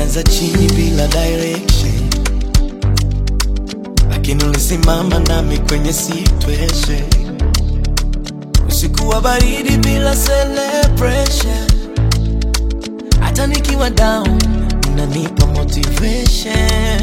tulianza chini bila direction, lakini ulisimama nami kwenye situation. Usiku wa baridi bila celebration, hata nikiwa down unanipa motivation.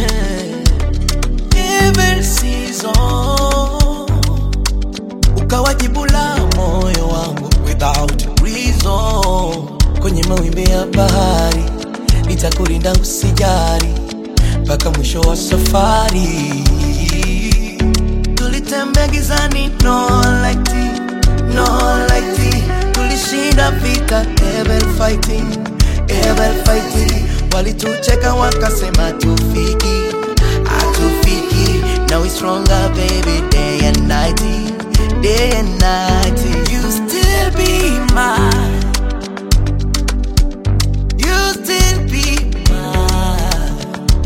Every season ukawajibu la moyo wangu without reason. Kwenye mawimbi ya bahari nitakulinda usijari mpaka mwisho wa safari. Tulitembea gizani, no light, no light. Tulishinda vita, ever fighting, ever fighting. Walitucheka wakasema tufiki, hatufiki. Now we stronger baby, day and night, day and night. You still be mine. You still be mine.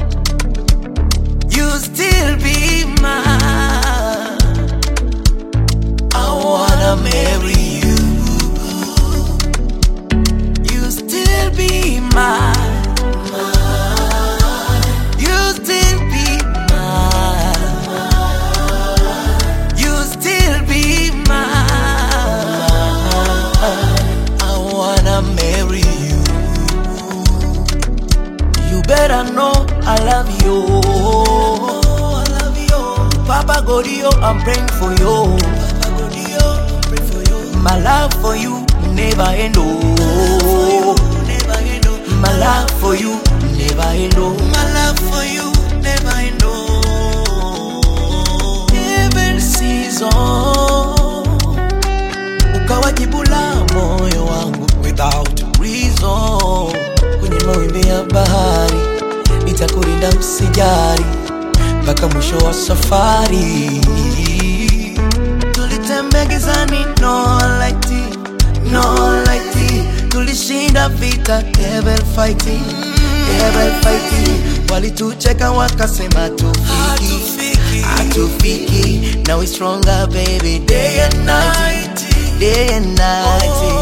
You still be mine. I wanna marry you. You still be mine. You still be mine. You still be mine. I wanna marry you. You better know I love you. I love you. Papa Godio, I'm praying for you. Papa Godio, I'm praying for you. My love for you never end. Oh. Never end. oh. My love for you never end. oh. My love for you never end. oh. Every season ukawajibu la moyo wangu without reason. Kwenye mawimbi ya bahari nitakulinda usijari mpaka mwisho wa safari. Tulitembea gizani, no light, no light. Tulishinda vita, ever fighting, ever fighting. Walitucheka wakasema tufiki, hatufiki. Now we stronger baby, day and night, day and night.